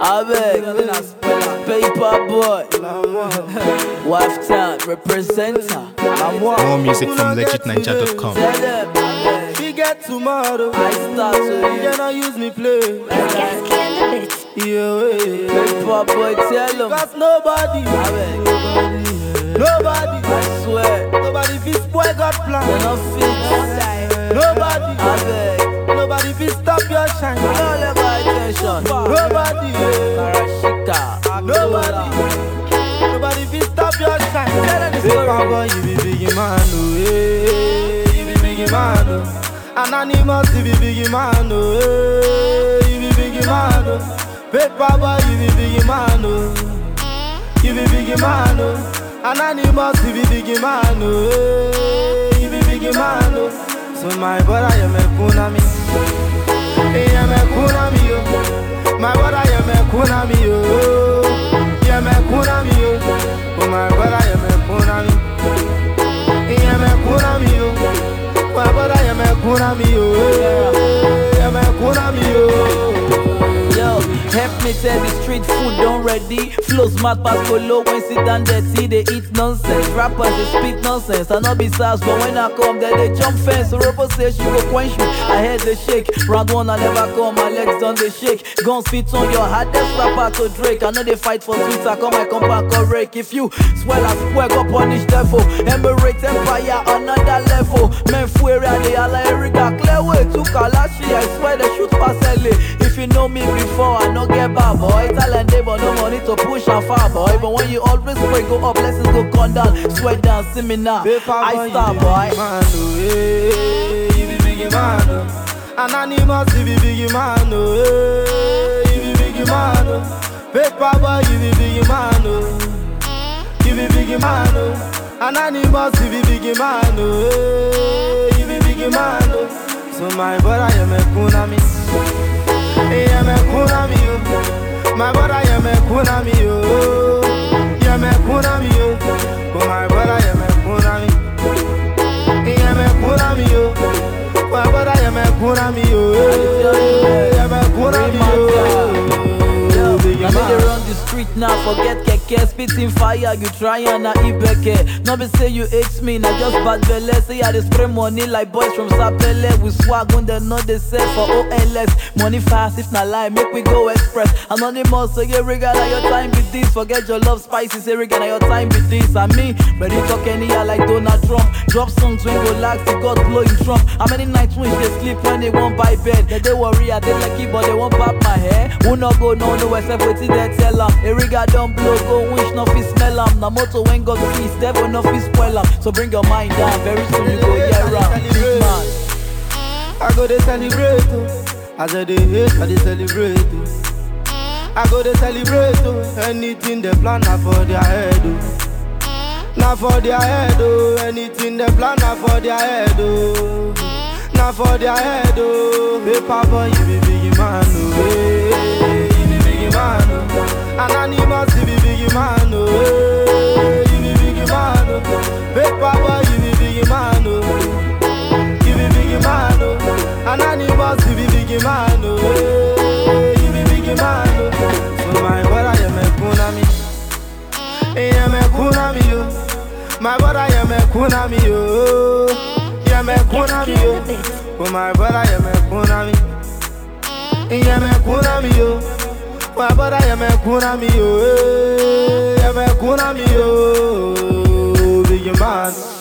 Abeg, paper boy, wife town representer. More music from legitninja.com. Tell them, She get tomorrow. I start to You not use me play. Gaski on the beat. Yeah, way. paper boy, tell them. Cause nobody, Abeg, nobody, I swear, nobody fit spoil God they plan. no fit. Nobody, Abeg, nobody fit stop your shine. no let my attention. Nobody, yeah. Karashika, nobody, nobody fit stop your shine. Tell them the Paper story. boy, you be biggie man, oh, hey, you be biggie man, oh. Anonymous, you be biggie man, oh, hey, you be biggie man, oh. Paper boy, you be biggie man, oh, you be biggie man, oh. Anonymous, you be biggie man, oh, hey, you be biggie man, oh. So my brother, you me kunami, hey, you me kunami, oh. My brother, you me kunami, oh, you me kunami, oh. Oh my brother, you me kunami. Yeah, me kuna mi yo. My brother, yeah, me kuna mi yo. Yeah, me kuna mi yo. Yo, help me tell the street food don't ready. Flows mad pass low when sit down dirty. They eat nonsense. Rappers they speak nonsense. I know be sass, but when I come, then they jump fence. So Robo say she go quench me. I head they shake. Round one I never come, my legs done they shake. Guns fit on your heart, that's rapper to Drake. I know they fight for sweets. I come my compound correct. If you swell as swear, go punish devil. Emirate empire another level. Men fuera they all like Erica clear way to Kalashi. I swear they shoot past LA. If you know me before, I no get bad boy. Talent day, but no money to push and far boy. But when you always pray, go up, blessings go come down. Sweat down, see me now. Paper boy, I you star be boy. biggie man, oh, hey, you be biggie man, oh. Anonymous, you be biggie man, oh, hey, you be biggie man, oh. Paper boy, you be biggie man, oh. You be biggie man, oh. Anonymous, you be biggie man, oh, hey, you be biggie man, oh. So my brother, you me kuna mi. Yeah, me kuna mi, oh. My brother, you me kuna mi, oh. Yeah, me kuna mi, oh. Oh, my brother, you me kuna mi. Yeah, me kuna mi, oh. My brother, you me kuna mi, oh. Yeah, me kuna mi, oh. Yo, Biggie I know they man. run the street now, forget keke Spitting fire, you try and I ibeke No be say you hate me, now just bad belle Say I dey spray money like boys from Sapele We swag when they know they sell for OLS Money fast, if not lie, make we go express Anonymous, so yeah, regard now your time with this Forget your love spicy, say regard now your time with this And me, ready talk any year like Donald Trump Drop songs when go lax, the God blowing Trump How many nights when they sleep when they won't buy bed They dey worry, I dey lucky, but they won't pop my hair Who not go no no except wetin they tell am Eriga don blow, go wish no fit smell am Na motor when God feast, devil no fit spoil am So bring your mind down, very soon you go hear am Big man I go to celebrate, oh. As I dey hate, I dey celebrate, oh. I go to celebrate, oh. Anything they plan, na for their head, oh. Na for their head, oh. Anything they plan, na for their head, oh. Na for their head, oh. Paper boy, you be biggie man, oh. Hey, you be biggie man, oh. Anonymous, you be biggie man, oh. Hey, you be biggie man, oh. Paper boy, you be biggie man, oh. You be biggie man, oh. Anonymous, you be biggie man, oh. Hey, you be biggie man, oh. So my brother, you me kuna mi. Hey, you me kuna mi, oh. My brother, you me kuna mi, oh. You me kuna mi, Gaski on the oh. beat. Oh my brother, you me kuna mi. You me kuna mi, oh. My brother, you me kuna mi, oh. Hey, You me kuna mi, oh. Biggie man.